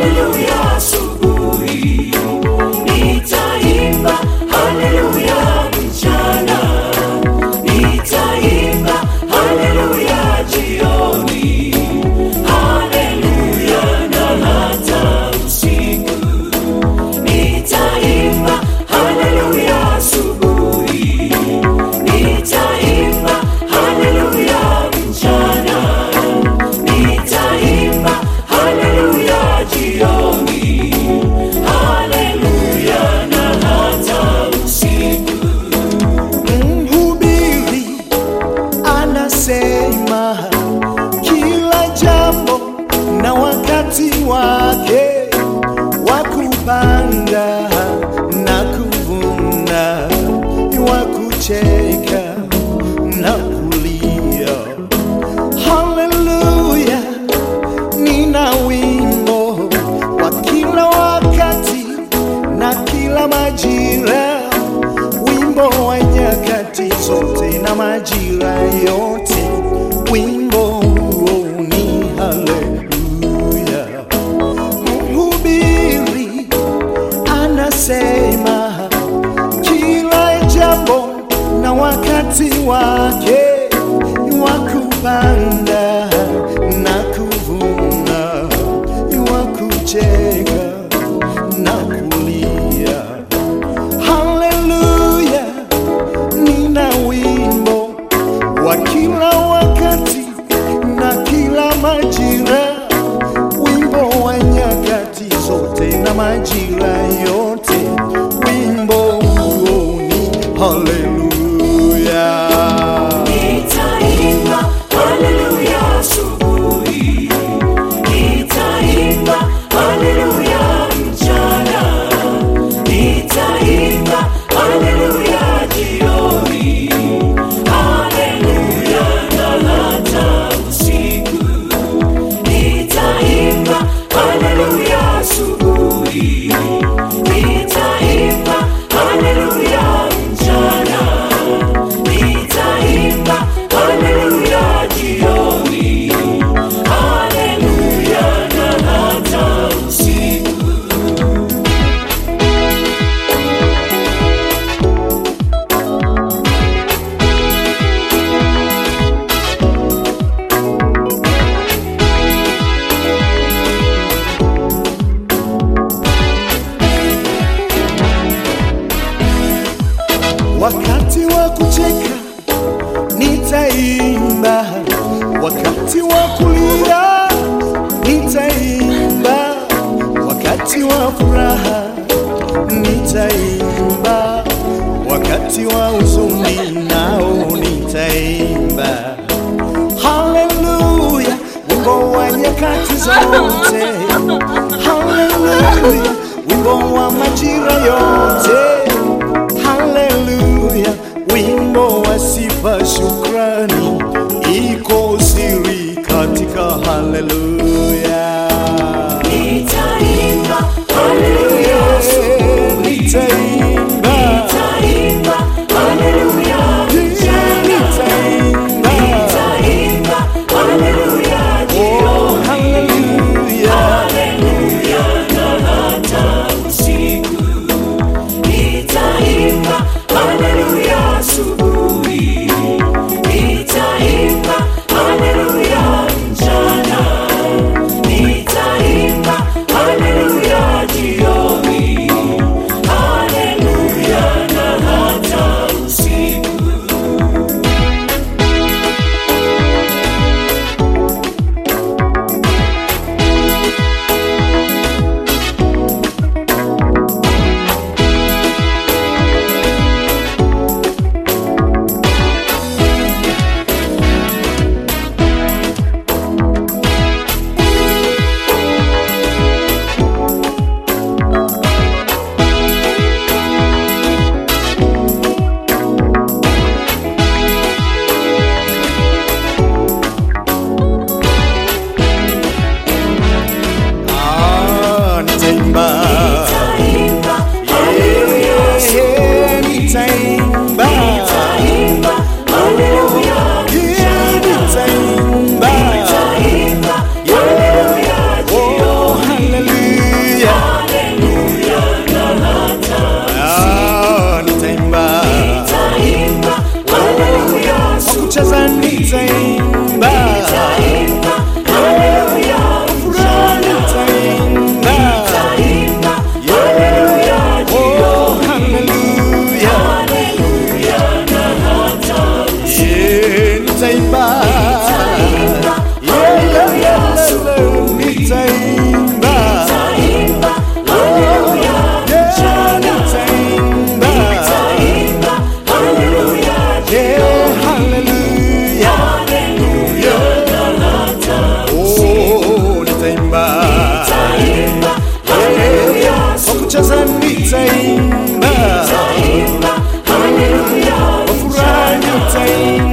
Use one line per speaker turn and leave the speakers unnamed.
haleluya asubuhi, nitaimba haleluya mchana, nitaimba haleluya jioni, haleluya na hata usiku, nitaimba haleluya asubuhi, nitaimba haleluya mchana, nitaimba haleluya jioni, haleluya na hata usiku.
Mhubiri anasema kila jambo na wakati wake wa kupanda na kuvuna, wa kucheka na kulia. Haleluya, nina wimbo wa kila wakati na kila majira wimbo wa nyakati zote na majira yote, wimbo huo ni haleluya. Mhubiri anasema kila jambo na wakati wake wa kupanda na kuvuna, wa kucheka na kulia. Haleluya, nina wimbo wa kila wakati na kila majira, wimbo wa nyakati zote na majira yote, wimbo huo ni haleluya.
Nitaimba haleluya asubuhi, nitaimba haleluya mchana, nitaimba haleluya jioni, haleluya na hata usiku, nitaimba haleluya asubuhi, nitaimba haleluya mchana nitaimba haleluya jioni, haleluya na hata usiku.
Wakati wa kucheka nitaimba, wakati wa kulia nitaimba, wakati wa furaha nitaimba, wakati wa huzuni nao nitaimba. Haleluya, wimbo wa nyakati zote. Haleluya, wimbo wa majira yote. Haleluya, wimbo wa sifa, shukrani, iko siri katika haleluya.
Nitaimba haleluya asubuhi,
Nitaimba,
nitaimba haleluya mchana,
nitaimba,
nitaimba haleluya
oh, haleluya.
haleluya na hata usiku, nitaimba haleluya asubuhi,
nitaimba
Nitaimba,
Yeah, yeah, yeah,
haleluya,
yeah, nitaimba
Nitaimba, haleluya,
Yeah, nitaimba
Nitaimba, haleluya,
Yeah, hallelujah
haleluya,
Oh, nitaimba
Nitaimba, haleluya,
kwa kucheza nitaimba
Nitaimba, haleluya,
kwa furaha nitaimba